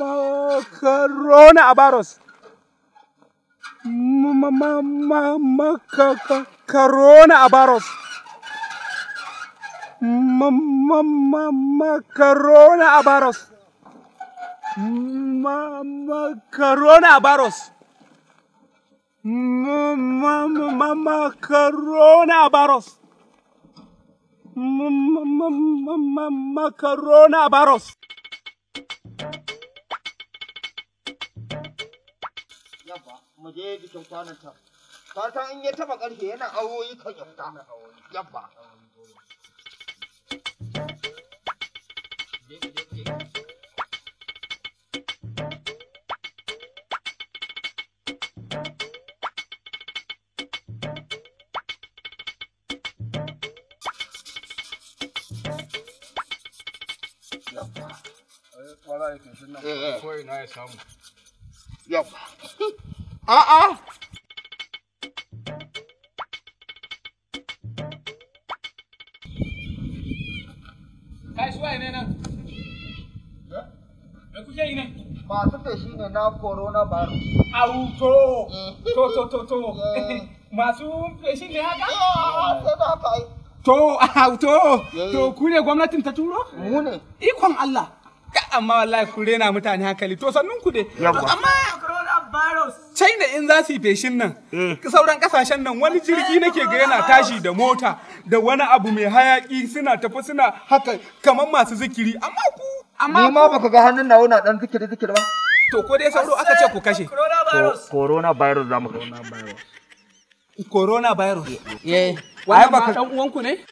coronavirus. Coronavirus. Coronavirus. Coronavirus. Coronavirus. Coronavirus. Yabba, mu je jikin kwanan can. Fatan in ya taba ƙarfe yana awoyi kan ya fita. Yabba. Eh, eh. Ko ina ya samu. Yabba. A'a. Kai suwaye ne nan? Me kuke yi ne? Masu feshi ne na coronavirus. Auto! To, to, to, to. Eh. Masu feshi ne haka? Ah, Sai da haka yi. To, auto! Eh. To, ku ne gwamnatin ta turo? Mu ne. Ikon Allah! Ka amma wallahi ku rena mutane hankali to sannun ku dai. Yawwa. Amma China in za su yi feshin nan, sauran kasashen nan wani jirgi nake ga yana tashi da mota da wani abu mai hayaki suna tafi suna haka kamar masu zikiri amma ku amma Ni ma baka ga hannun nawa na dan zikiri zikiri ba. to ko dai sauro aka ce ku kashe Coronavirus za mu coronavirus Eh. wannan ma dan uwanku ne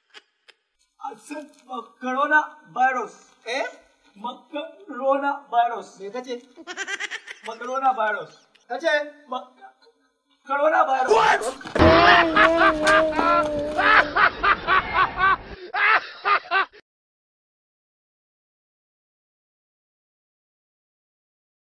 Coronavirus. Eh? Coronavirus. Me kace? Coronavirus. Kace? Coronavirus.